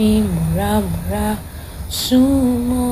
mi múramúra súnmọ́.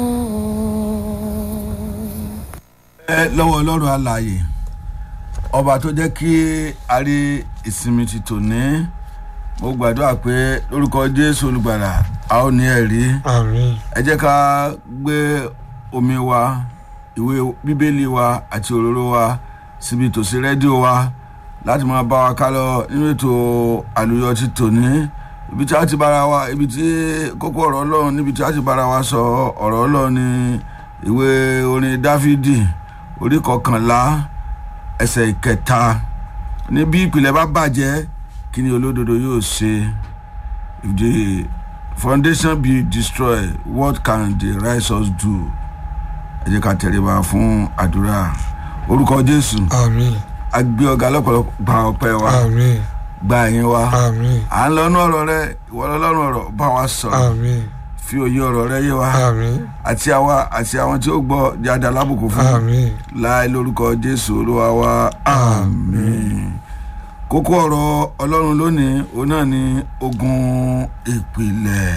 ẹ lọ́wọ́ ọlọ́run alààyè ọba tó jẹ́ kí a rí ìsinmi ti tòní mo gbàdúrà pé lórúkọ jésù olùgbàlà a ó ní ẹ̀rí àmín ẹ jẹ́ ká gbé omi wa ìwé bíbélì wa àti òróró wa síbi tòsí rédíò wa láti máa bá wa ká lọ nínú ètò àlùyọ ti tòní ibi tí a ti bára wa ibi tí kókó ọ̀rọ̀ ọlọ́run níbi tí a ti bára wa sọ ọ̀rọ̀ ọlọ́run ní ìwé orin dáfídì orí kọkànlá ẹsẹ̀ ìkẹta ní bí ìpìlẹ̀ bá bàjẹ́ kí ni olódodo yóò ṣe if the foundation be destroyed what can the righteous do ẹ jẹ́ ká tẹríba fún àdúrà orúkọ jésù àmín a gbé ọ̀gá lọ́pọ̀lọpọ̀ gba ọpẹ́ wa àmín gba ẹ̀yìn wa àmín à ń lọ́nú ọ̀rọ̀ rẹ ìwọ lọ́rùn ọ̀rọ̀ bá wa sọ̀rọ̀ àmín fi òye ọ̀rọ̀ rẹ yé wa àmín àti àwa àti àwọn tí ó gbọ́ jáde alábùkù fún àmín láì lórúkọ jésù olúwa wa àmín kókó ọ̀rọ̀ ọlọ́run lónìí òun náà ni ogun ìpìlẹ̀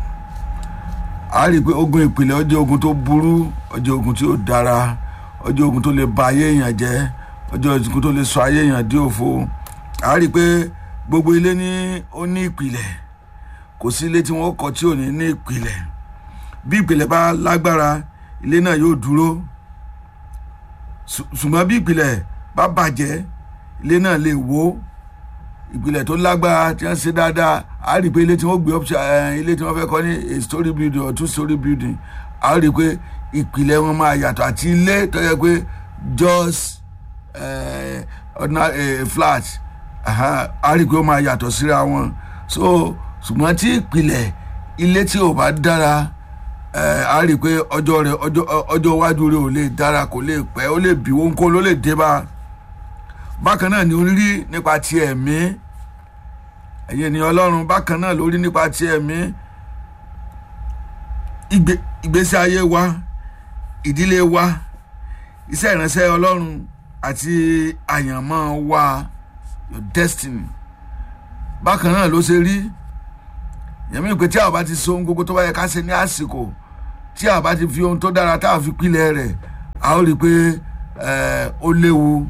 a rí i pé ogun ìpìlẹ̀ ó jẹ́ ogun tó burú ó jẹ́ ogun tí ó dára ó jẹ́ ogun tó lè ba ayé èèyàn jẹ́ ó jẹ́ ogun tó lè sọ ayé èèyàn dí òfo a rí i pé gbogbo ilé ní ó ní ìpìlẹ̀ kò sí ilé tí wọ́n kọ́ tí ò ní ní ìpìlẹ̀ bí ìpìlẹ̀ bá lágbára ilé náà yóò dúró Ṣù- ṣùgbọ́n bí ìpìlẹ̀ bá bàjẹ́ ilé náà lè wó ìpìlẹ̀ tó lágbára tí wọ́n ṣe dáadáa a rí i pé ilé tí wọ́n gbé up ilé tí wọ́n fẹ́ kọ́ ní a story building or two story building a rí i pé ìpìlẹ̀ wọn máa yàtọ̀ àti ilé tó yẹ pé just eh, ordinary eh, flat aha, a rí i pé ó máa yàtọ̀ síra wọn so ṣùgbọ́n tí ìpìlẹ̀ ilé tí ò bá dára ẹ a rí i pé ọjọ́ rẹ̀ ọjọ́ ọjọ́ iwájú rẹ̀ ò lè dára kò lè pẹ́ ó lè bí wọn kó ló lè dé bá bákan náà ni orí nípa ti ẹ̀mí ẹ̀yẹ ni ọlọ́run bákan náà lórí nípa ti ẹ̀mí ìgbé- ìgbésí ayé wa ìdílé wa iṣẹ́ ìránṣẹ́ ọlọ́run àti àyànmọ́ wa your destiny bákan náà ló ṣe rí yẹmí pé tí a bá ti so ohun gbogbo tó bá yẹ ká ṣe ní àsìkò tí a bá ti fi ohun tó dára tá a fi pilẹ̀ rẹ̀ a ó rí i pé ẹ, ó léwu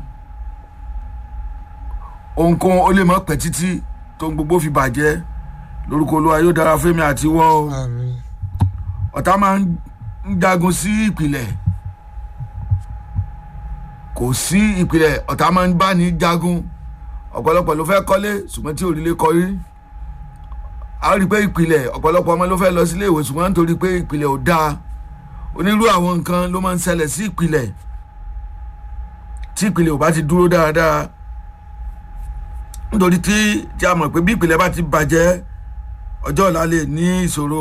ohunkóhun ó lè mọ́ pẹ́ títí tó ń gbogbo fi bàjẹ́ lórúkọ olúwa yóò dára fún mi àti wọ́ o àmín ọ̀tá máa ń jagun sí ìpìlẹ̀ kò sí ìpìlẹ̀ ọ̀tá máa ń bá ní jagun ọ̀pọ̀lọpọ̀ ló fẹ́ kọ́lé ṣùgbọ́n tí òrìlé kọrí a rí i pé ìpìlẹ̀ ọ̀pọ̀lọpọ̀ ọmọ ló fẹ́ lọ sílé ìwé ṣùgbọ́n nítorí pé ìpìlẹ̀ ò dáa onírú àwọn nǹkan ló máa ń ṣẹlẹ̀ sí ìpìlẹ̀ tí ìpìlẹ̀ ò bá ti dúró dáadáa nítorí tí tí a mọ̀ pé bí ìpìlẹ̀ bá ti bàjẹ́ ọjọ́ ọ̀la lè ní ìṣòro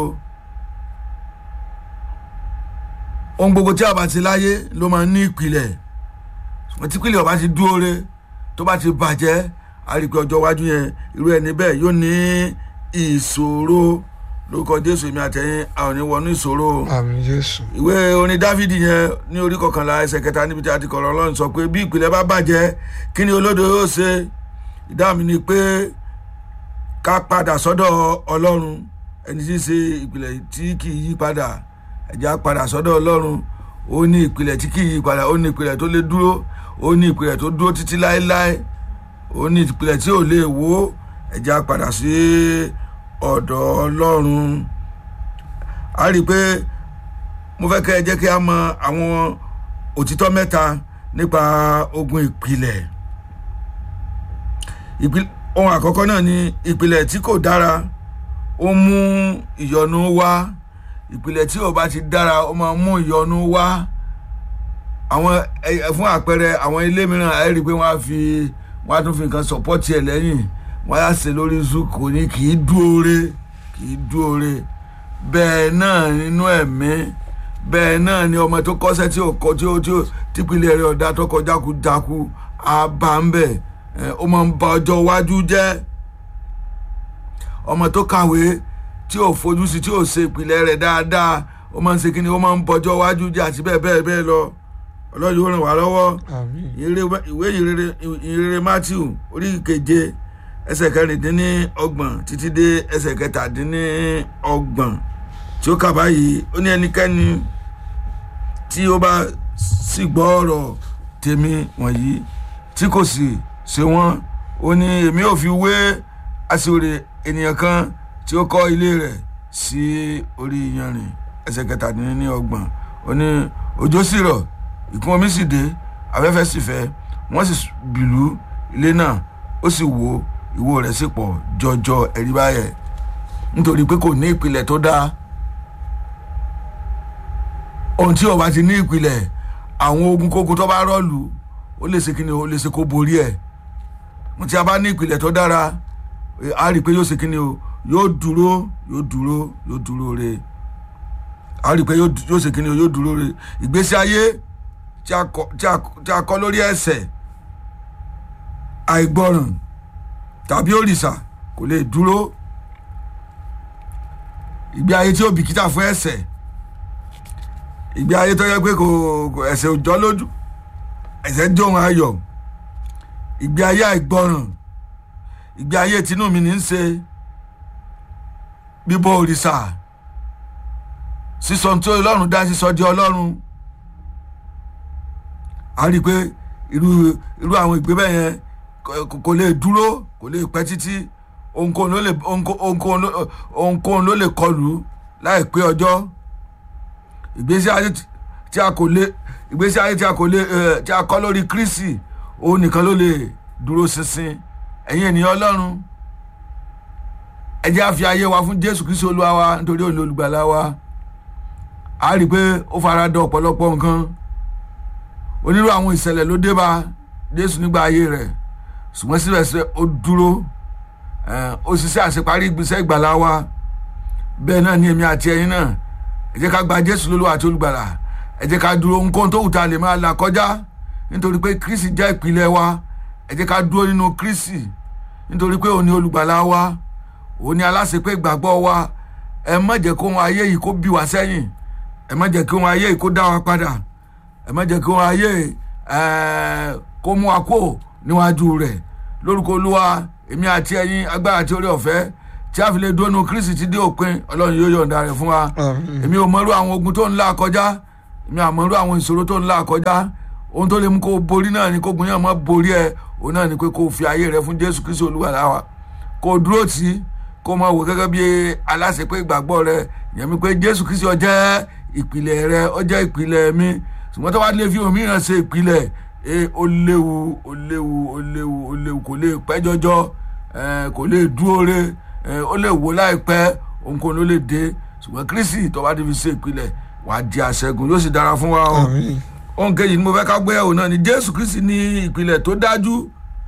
ohun gbogbo tí a bá ti láyé ló máa ń ní ìpìlẹ̀ ṣùgbọ́n tí ìpìlẹ̀ ò bá ti dúró re tó bá ti bàjẹ́ a rí i pé ọjọ́ iwájú yẹn irú ẹni bẹ́ẹ̀ yóò ní ìṣòro lórúkọ jésù èmi àtẹ̀yìn a ò ní wọnú ìṣòro o àmín jésù ìwé orin dávidi yẹn ní orí kọkànlá ẹsẹ̀ kẹta níbi tí a ti kọ̀rọ̀ ọlọ́run sọ pé bí ìpìlẹ̀ bá bàjẹ́ kí ni olódo yóò ṣe ìdáhùn mi ni pé ká padà sọ́dọ̀ ọlọ́run ẹni tí í ṣe ìpìlẹ̀ tí kì í yí padà ẹ̀já padà sọ́dọ̀ ọlọ́run ó ní ìpìlẹ̀ tí kì í yí padà ó ní ìpìlẹ̀ tó lè dúró ó ní ìpìlẹ̀ tó dúró títí láéláé ó ní ìpìlẹ̀ tí ò lè wó ẹ̀já padà sí ọ̀dọ̀ ọlọ́run a rí i pé mo fẹ́ kẹ́ ẹ jẹ́ kí a mọ àwọn òtítọ́ mẹ́ta nípa ogun ìpìlẹ̀ Ìpìl- ohun àkọ́kọ́ náà ni ìpìlẹ̀ tí kò dára ó mú ìyọnu wá ìpìlẹ̀ tí ò bá ti dára ó máa mú ìyọnu wá àwọn ẹ- ẹ- fún àpẹẹrẹ àwọn ilé mìíràn ẹ rí i pé wọ́n á fi wọ́n á tún fi nǹkan sọ̀pọ́tì ẹ̀ lẹ́yìn wọ́n á ṣe lórí zoom kò ní kì í dúore kì í dúore bẹ́ẹ̀ náà nínú ẹ̀mí bẹ́ẹ̀ náà ni ọmọ tó kọ́sẹ́ tí ò kọ́ tí ó tí ó típìlẹ̀ rẹ̀ ọ̀dà tó kọjá kú dákú á bá ń bẹ̀ ẹ̀, ó máa ń ba ọjọ́ iwájú jẹ́ ọmọ tó kàwé tí ò fojú sí tí ò ṣe ìpìlẹ̀ rẹ̀ dáadáa ó máa ń ṣe kíni ó máa ń bọjọ́ iwájú jẹ́ àti bẹ́ẹ̀ bẹ́ẹ̀ bẹ́ẹ̀ lọ ọlọ́run yóò ràn wá lọ́wọ́ àmín ìrere ìwé ìrere ìrere matthew orí keje ẹsẹ̀ kẹrìndínní ọgbọ̀n títí dé ẹsẹ̀ kẹtàdínní ọgbọ̀n tí ó kà báyìí ó ní ẹnikẹ́ni tí ó bá sì gbọ́ ọ̀rọ̀ tèmi wọ̀nyí tí kò sì ṣe wọ́n ó ní èmi ò fi wé aṣèrè ènìyàn kan tí ó kọ́ ilé rẹ̀ sí orí iyanrìn ẹsẹ̀ kẹtàdínní ọgbọ̀n ó ní òjò sì rọ̀ ìkún omi sì dé afẹ́fẹ́ sì fẹ́ wọ́n sì bìlú ilé náà ó sì wó ìwó rẹ̀ sì pọ̀ jọjọ ẹ̀rí báyẹ̀ nítorí pé kò ní ìpìlẹ̀ tó dáa ohun tí ó bá ti ní ìpìlẹ̀ àwọn ogun kókó tó bá rọ́ọ̀lù ó lè ṣe kí ni ó lè ṣe kó borí ẹ̀ mo ti a bá ní ìpìlẹ̀ tó dára a rí i pé yóò ṣe kí ni o yóò dúró yóò dúró yóò dúró re a rí i pé yóò ṣe kí ni o yóò dúró re ìgbésí ayé tí a kọ́ lórí ẹ̀ṣẹ̀ àìgbọràn tàbí òrìṣà kò lè dúró ìgbé ayé tí ó bìkítà fún ẹ̀ṣẹ̀ ìgbé ayé tó yẹ pé kò ẹ̀ṣẹ̀ ò jọ lójú ẹ̀ṣẹ̀ ń jóun ayọ̀ ìgbé ayé àìgbọràn ìgbé ayé tinú mi ní í ṣe bíbọ òrìṣà sísọ tí ọlọ́run dá sísọ di ọlọ́run a rí i pé irú irú àwọn ìgbé bẹ́ẹ̀ yẹn kò lè dúró kò lè pẹ́ títí ohunkóhun ló lè ohunkóhun ló lè kọlù láìpé ọjọ́ ìgbésí ayé tí a kò lè ìgbésí ayé tí a kò lè tí a kọ́ lórí Kristi òun nìkan ló lè dúró ṣinṣin ẹ̀yin ènìyàn Ọlọ́run ẹ jẹ́ a fi ayé wa fún Jésù Kristi Olúwa wa nítorí òun olùgbàlà wa a rí i pé ó fara dà ọ̀pọ̀lọpọ̀ nǹkan onírú àwọn ìṣẹ̀lẹ̀ ló dé bá Jésù nígbà ayé rẹ̀ ṣùgbọ́n síbẹ̀síbẹ̀ ó dúró ó ṣiṣẹ́ àṣeparí ìgbésẹ̀ ìgbàlà wa bẹ́ẹ̀ náà ni èmi àti ẹ̀yin náà ẹ jẹ́ ká gba Jésù lólúwa àti olùgbàlà ẹ jẹ́ ká dúró nǹkan tó wù tá a lè máa là kọjá nítorí pé Kristi jẹ́ ìpìlẹ̀ wa ẹ jẹ́ ká dúró nínú Kristi nítorí pé òun ni olùgbàlà wa òun ni aláṣepé ìgbàgbọ́ wa ẹ má jẹ́ kó ohun ayé yìí kó bí wa sẹ́yìn ẹ má jẹ́ kí ohun ayé yìí kó dá wa padà ẹ má jẹ́ kí ohun ayé kó mú wa kó níwájú rẹ̀ lórúkọ olúwa èmi àti ẹ̀yin agbára àti orí ọ̀fẹ́ tí a fi lè dúró nu Kristi ti dé òpin ọlọ́run yóò yọ̀ǹda rẹ̀ fún wa èmi ò mọ̀rú àwọn ogun tó ń là kọjá èmi ò mọ̀rú àwọn ìṣòro tó ń là kọjá ohun tó lè mú kó o borí náà ni kó gun yàn mọ́ borí ẹ̀ òun náà ni pé kó o fi ayé rẹ fún Jésù Kristi olúwa láwa kó o dúró tì í kó o máa wò gẹ́gẹ́ bí aláṣepé ìgbàgbọ́ rẹ yẹn mi pé Jésù Kristi ó jẹ́ ìpìlẹ̀ rẹ ó jẹ́ ìpìlẹ̀ mi ṣùgbọ́n tó wá lè fi òmíràn ṣe ìpìlẹ̀ ó léwu ó léwu ó léwu ó léwu kò lè pẹ́ jọjọ kò lè dúró re ó lè wó láìpẹ́ ohunkóhun ló lè dé ṣùgbọ́n Kristi tó bá ti fi ṣe ìpìlẹ̀ wàá di àṣẹgun yóò sì dára fún wa o ohun kejì ni mo fẹ́ ká gbé ẹ̀wò náà ni Jésù Kristi ní ìpìlẹ̀ tó dájú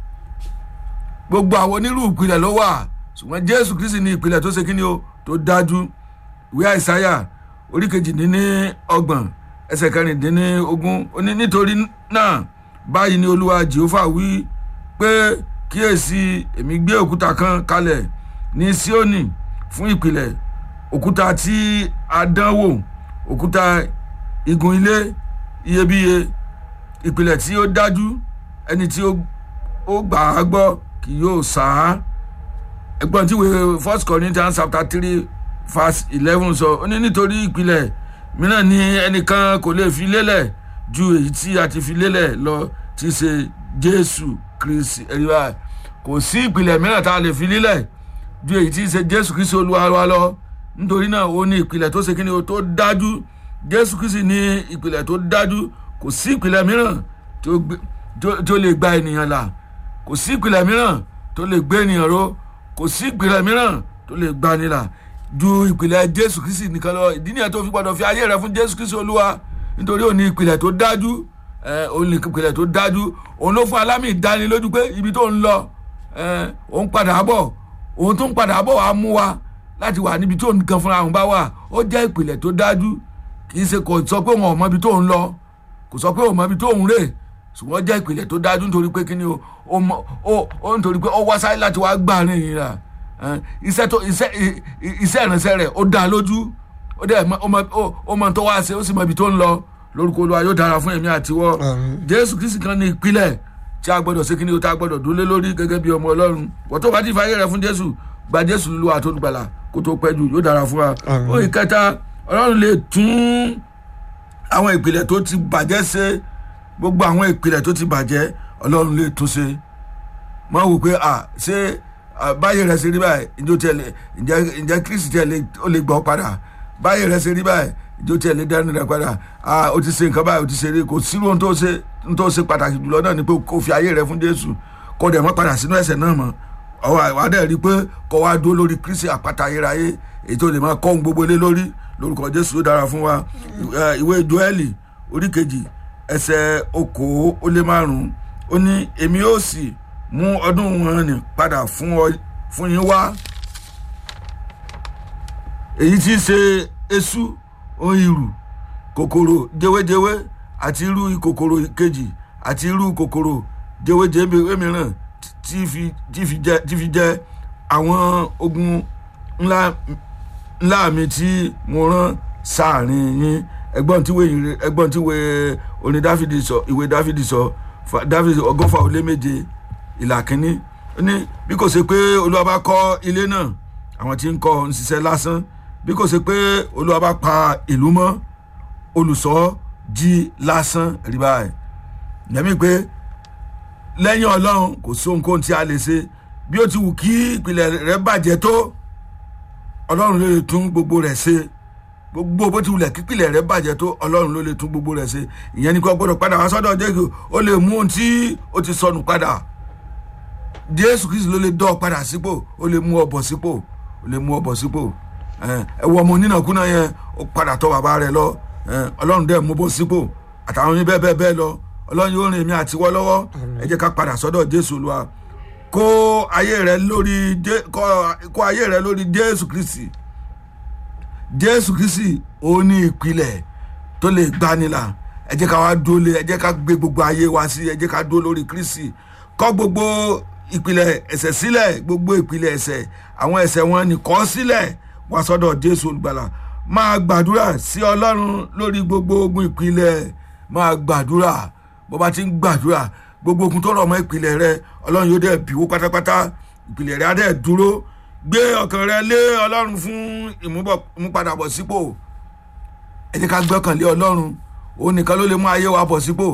gbogbo àwọn onírú ìpìlẹ̀ ló wà ṣùgbọ́n Jésù Kristi ní ìpìlẹ̀ tó ṣe kí ni o tó dájú ìwé Àìsáyà orí kejìdínní ọgbọ̀n ẹsẹ̀ kẹrìndínní ogún ó ní nítorí náà báyìí ni Olúwa Jèhófà wí pé kíyèsí èmi gbé òkúta kan kalẹ̀ ní Síónì fún ìpìlẹ̀ òkúta tí a dán wò òkúta igun ilé iyebíye ìpìlẹ̀ tí ó dájú ẹni tí ó gbà á gbọ́ kì yóò sá á ẹgbọ́n tí wèé first Corinthians chapter three verse eleven sọ ó ní nítorí ìpìlẹ̀ mìíràn ni ẹnìkan kò lè fi lélẹ̀ ju èyí tí a ti fi lélẹ̀ lọ tí í ṣe Jésù Kristi ẹ̀rí wa kò sí ìpìlẹ̀ mìíràn tá a lè fi lélẹ̀ ju èyí tí í ṣe Jésù Kristi Olúwa wa lọ nítorí náà ó ní ìpìlẹ̀ tó ṣe kí ni o tó dájú Jésù Kristi ní ìpìlẹ̀ tó dájú kò sí ìpìlẹ̀ mìíràn tí ó lè gba ènìyàn là kò sí ìpìlẹ̀ mìíràn tó lè gbé ènìyàn ró kò sí ìpìlẹ̀ mìíràn tó lè gbani là ju ìpìlẹ̀ Jésù Kristi nìkan lọ ìdí nìyẹn tó fi gbọdọ̀ fi ayé rẹ fún Jésù Kristi Olúwa nítorí òun ní ìpìlẹ̀ tó dájú òun ní ìpìlẹ̀ tó dájú òun ló fún alámì ìdánilójú pé ibi tó ń lọ òun padà bọ̀ òun tó ń padà bọ̀ wá mú wa láti wà níbi tó nǹkan fúnra òun bá wà ó jẹ́ ìpìlẹ̀ tó dájú kì í ṣe kò sọ pé òun ò mọ ibi tó ń lọ kò sọ pé òun mọ ibi tó ń rè ṣùgbọ́n jẹ́ ìpìlẹ̀ tó dájú nítorí pé kíni o ó nítorí pé ó wá sáyé láti wá gbà ní ìrìn iṣẹ́ tó iṣẹ́ iṣẹ́ ìrìnsẹ̀ rẹ̀ ó dá lójú ó dẹ̀ ó mọ tó wá ṣe ó sì mọ ibi tó ń lọ lórúkọ Olúwa yóò dára fún èmi àtiwọ́ Jésù Kristi kan ní ìpìlẹ̀ tí a gbọ́dọ̀ ṣe kí ni o tá a gbọ́dọ̀ dúró lé lórí gẹ́gẹ́ bí ọmọ ọlọ́run wọ́n tó bá ti fàyè rẹ fún jésù gba jésù lu àtolùgbàlà kó tó pẹ́ jù yóò dára fún wa Àmín. ó ìkẹta ọlọ́run lè tún àwọn ìpìlẹ̀ tó ti bàjẹ́ ṣe gbogbo àwọn ìpìlẹ̀ tó ti bàjẹ́ ọlọ́run lè tún ṣe mọ wò pé à ṣé à, báyìí rẹ ṣe rí báyìí ìjọ tiẹ̀ lè ǹjẹ́ ǹjẹ́ kristi tiẹ̀ lè ó lè gbọ́ padà báyìí rẹ ṣe rí báyìí ìjọ tiẹ̀ lè dání rẹ padà à o ti ṣe nǹkan báyìí o ti ṣe rí kò sí ohun tó ṣe ohun tó ṣe pàtàkì jùlọ náà ni pé kò fi ayé rẹ fún jésù kò dẹ̀ mọ́ padà sínú ẹ̀ṣẹ̀ náà mọ́ ọwọ́ àwádẹ́ rí i pé kọ́ wa dúró lórí kristi àpáta ayérayé èyí tó lè máa kọ́ ohun gbogbo lé lórí lórúkọ jésù ó dára fún wa Ẹ, ìwé joẹ́lì orí kejì ẹsẹ̀ okòó ó lé márùn-ún ó ní èmi ó sì mú ọdún wọn nì padà fún ọ fún yín wá èyí tí í ṣe eṣú ohun ìrù kòkòrò jẹwéjẹwé àti irú kòkòrò kejì àti irú kòkòrò jẹwéjẹwé mìíràn tí fi tí fi jẹ tí fi jẹ àwọn ogun ńlá ńlá mi tí mo rán sáàrin yín ẹgbọ́n tí wèé ẹgbọ́n tí wèé orin dáfídì sọ ìwé dáfídì sọ fa- dáfídì ọgọ́fà ó lé méje ìlà kínní ó ní bí kò ṣe pé olúwa bá kọ́ ilé náà àwọn tí ń kọ́ ń ṣiṣẹ́ lásán bí kò ṣe pé olúwa bá pa ìlú mọ́ olùṣọ́ jí lásán rí báyìí yẹmi pé lẹ́yìn ọlọ́run kò sí ohunkóhun tí a lè ṣe bí ó ti wù kí ìpìlẹ̀ rẹ̀ bàjẹ́ tó ọlọ́run ló lè tún gbogbo rẹ̀ ṣe gbogbo bó ti wulẹ̀ kípìlẹ̀ rẹ̀ bàjẹ́ tó ọlọ́run ló lè tún gbogbo rẹ̀ ṣe ìyẹn ni kò gbọ́dọ̀ padà wá sọ́dọ̀ jésù ó lè mú ohun tí ó ti sọnù padà jésù kristu ló lè dọ́ ọ padà sípò ó lè mú ọ bọ̀ sípò ó lè mú ọ bọ̀ sípò ẹ ẹ wọ ọmọ onínàkúnà yẹn ó padà tọ̀ bàbá rẹ̀ lọ ẹ ọlọ́run dẹ̀ mú bọ̀ sípò àtàwọn yín bẹ́ẹ̀ bẹ́ẹ̀ bẹ́ẹ̀ lọ ọlọ́run yóò rìn èmi àtiwọ́ lọ́wọ́ ẹ jẹ́ ká padà sọ́dọ̀ jésù olúwa kó ayé rẹ lórí Jé- kó- kó ayé rẹ lórí jésù kristi jésù kristi òun ní ìpìlẹ̀ tó lè gbanilà ẹ jẹ́ ká wá dúró lé ẹ jẹ́ ká gbé gbogbo ayé wa sí ẹ jẹ́ ká dúró lórí kristi kọ̀ gbogbo ìpìlẹ̀ ẹ̀ṣẹ̀ sílẹ̀ gbogbo ìpìlẹ̀ ẹ̀ṣẹ̀ àwọn ẹ̀ṣẹ̀ wọn nìkan sílẹ̀ wá sọ́dọ̀ jésù olùgbàlà máa gbàdúrà sí ọlọ́run lórí gbogbo ogun ìpìlẹ̀ máa gbàdúrà bó bá ti ń gbàdúrà gbogbo ogun tó rọ̀ mọ́ ìpìlẹ̀ rẹ ọlọ́run yóò dẹ̀ bíwó pátápátá ìpìlẹ̀ rẹ á dẹ̀ dúró gbé ọkàn rẹ lé ọlọ́run fún ìmúbọ̀- ìmúpadàbọ̀ sípò ẹ jẹ́ ká gbọ́kàn lé ọlọ́run òun nìkan ló lè mú ayé wa bọ̀ sípò